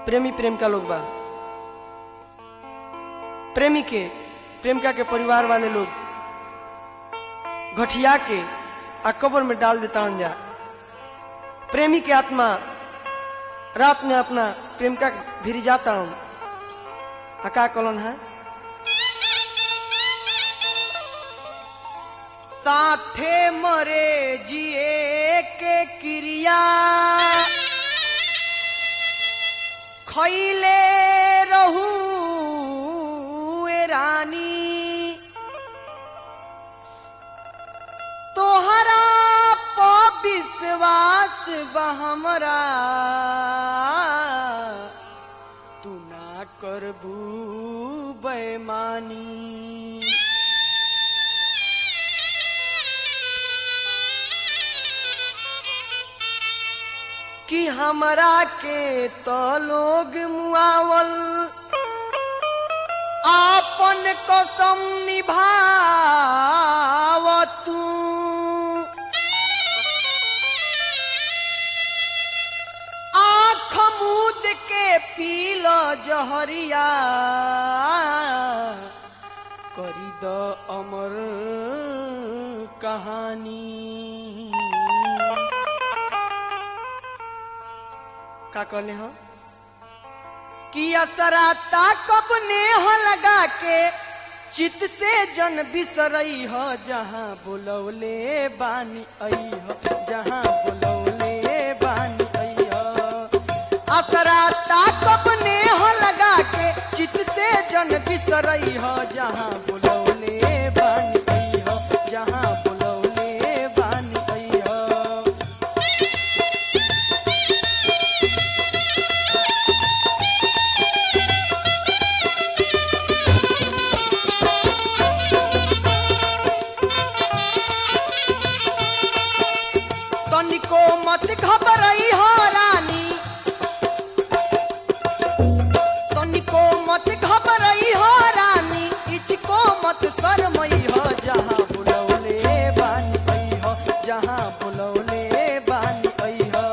प्रेमी प्रेमिका लोग बा प्रेमी के प्रेमिका के परिवार वाले लोग घटिया के आ कब्र में डाल देता हन जा प्रेमी के आत्मा रात में अपना प्रेमिका के भिरी जाता हूं आ का कलन है साथे मरे जिए के क्रिया खैले रहू ए रानी तोहरा प विश्वास बा हमरा तू ना करबू बेमानी कि हमरा के तो लोग मुआवल आपन कसम निभाव तू आँख मूद के पील जहरिया करी द अमर कहानी का कहले हाँ कि असरा ताकब नेह लगा के चित से जन बिसरई ह जहाँ बोलौले बानी आई ह जहाँ बोलौले बानी आई ह असरा ताकब नेह लगा के चित से जन बिसरई ह जहाँ बोलौले बानी आई ह जहाँ बोलौले बानी आई ह तनिको मत घबरई हो रानी तनिको मत घबरई हो रानी इचको मत शरमई हो जहाँ बुलौले बानी आई हो जहाँ बुलौले बानी आई हो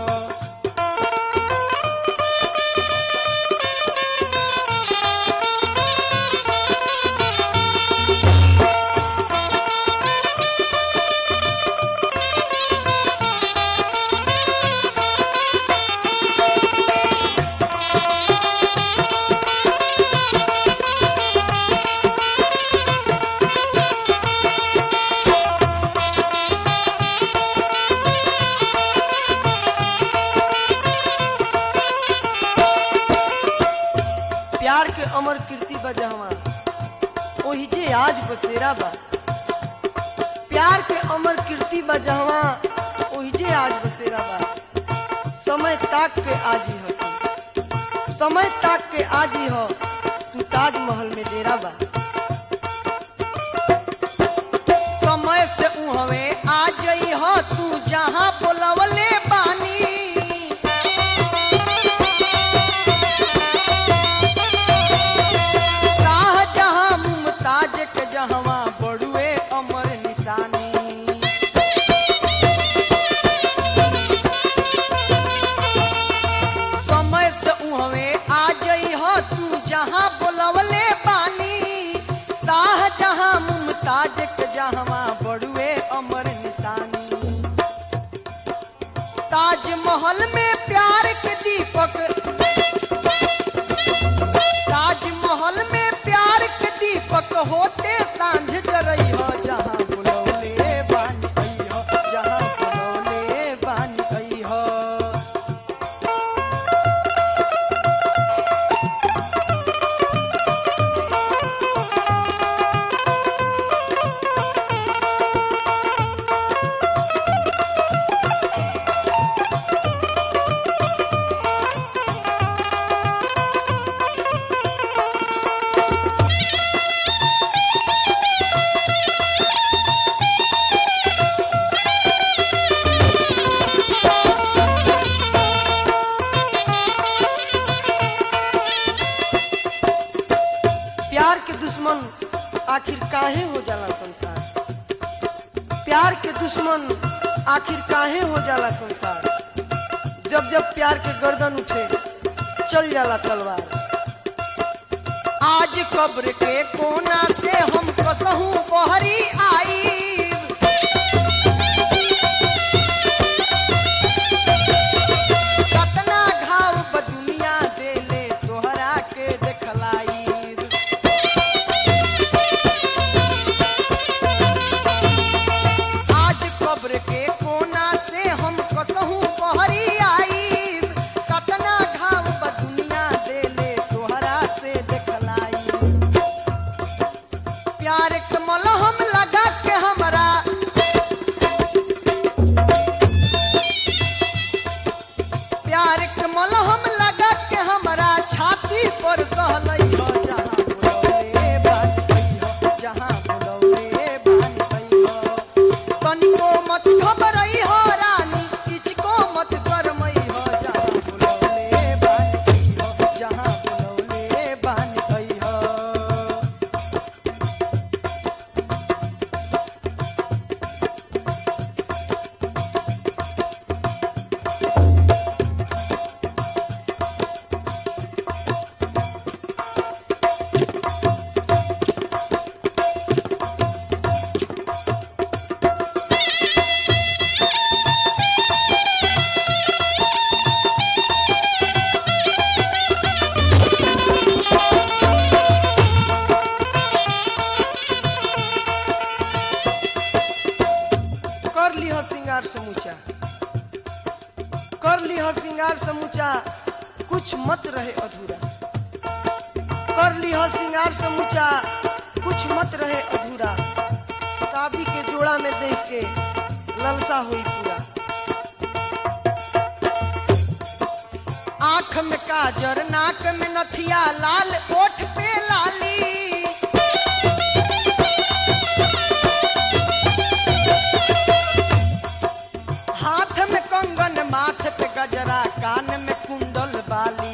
प्यार के अमर कीर्ति बजहवा ओही जे आज बसेरा बा प्यार के अमर कीर्ति बजहवा ओही जे आज बसेरा बा समय ताक के आजी हो तू समय ताक के आजी हो तू ताजमहल में डेरा बा समय से उहवे आ जई हो तू जहाँ बोलवले बानी शाहजहां मुमताज के जहवा बड़ुए अमर निशानी समय से उहवे आ जई हो तू जहाँ बोलवले पानी शाहजहां मुमताज के जहवा बड़ुए अमर निशानी ताजमहल में प्यार के दीपक ताजमहल में प्यार के दीपक होते सांझ जरई हो जहाँ बुलौले बानी आई हो जहाँ बुलौले बानी आई हो प्यार के दुश्मन आखिर काहे हो जाला संसार प्यार के दुश्मन आखिर काहे हो जाला संसार जब जब प्यार के गर्दन उठे चल जाला तलवार आज कब्र के कोना से हम कसहू बहरी आई कतना घाव ब दुनिया देले तोहरा के देखलाई आज कब्र के कोना से हम कसहू बहरी आई कतना घाव ब दुनिया देले तोहरा से देखलाई प्यार के मलहम लगा के हमरा प्यार के मलहम लगा के हमरा छाती पर सहलई हो जहाँ बुलौले बानी हो जहाँ बुलौले बानी हो तनिको मत घबरई हो रानी किचको मत शरमई हो जहाँ बुलौले बानी हो जहाँ बुलौले बानी हो कर ली हो श्रृंगार समूचा कर ली हो श्रृंगार समूचा कुछ मत रहे अधूरा कर ली हो श्रृंगार समूचा कुछ मत रहे अधूरा शादी के जोड़ा में देख के ललसा हुई पूरा आंख में काजर नाक में नथिया लाल ओठ पे लाली हाथ में कंगन माथ पे गजरा कान में कुंडल बाली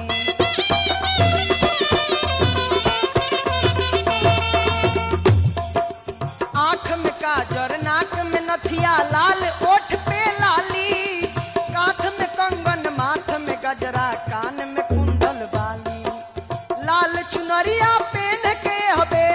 आंख में काजर नाक में नथिया लाल ओठ पे लाली काथ में कंगन माथ में गजरा कान में कुंडल बाली लाल चुनरिया पहन के हबे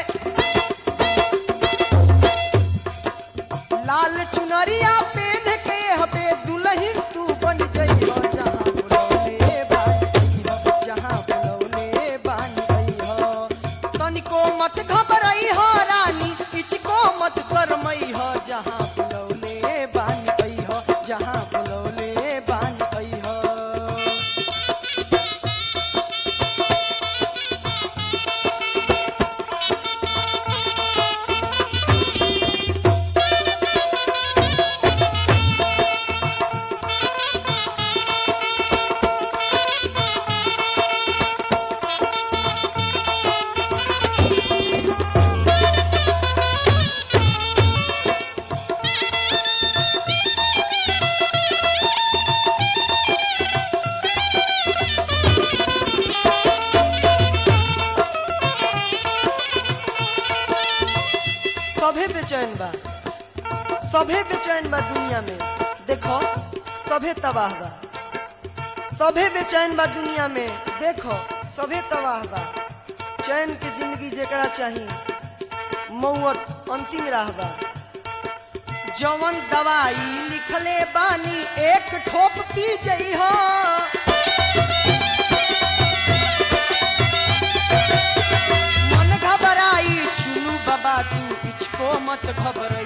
लाल चुनरिया पहन के हबे दुल्हन तू बन जइहो जहाँ बुलौले बानी हो जहाँ बुलौले बानी हो तनिको मत घबरई हो रानी इचको मत शरमई हो जहाँ बुलौले बानी हो जहाँ बुलौले बानी हो सभे बेचैन बा सभे बेचैन बा दुनिया में देखो सभे तबाह बा सभे बेचैन बा दुनिया में देखो सभे तबाह बा चैन के जिंदगी जेकरा चाही मौत अंतिम राह बा जवन दवाई लिखले बानी एक ठोप पी जइहो मन घबराई चुनू बाबा तू इचको मत घबरा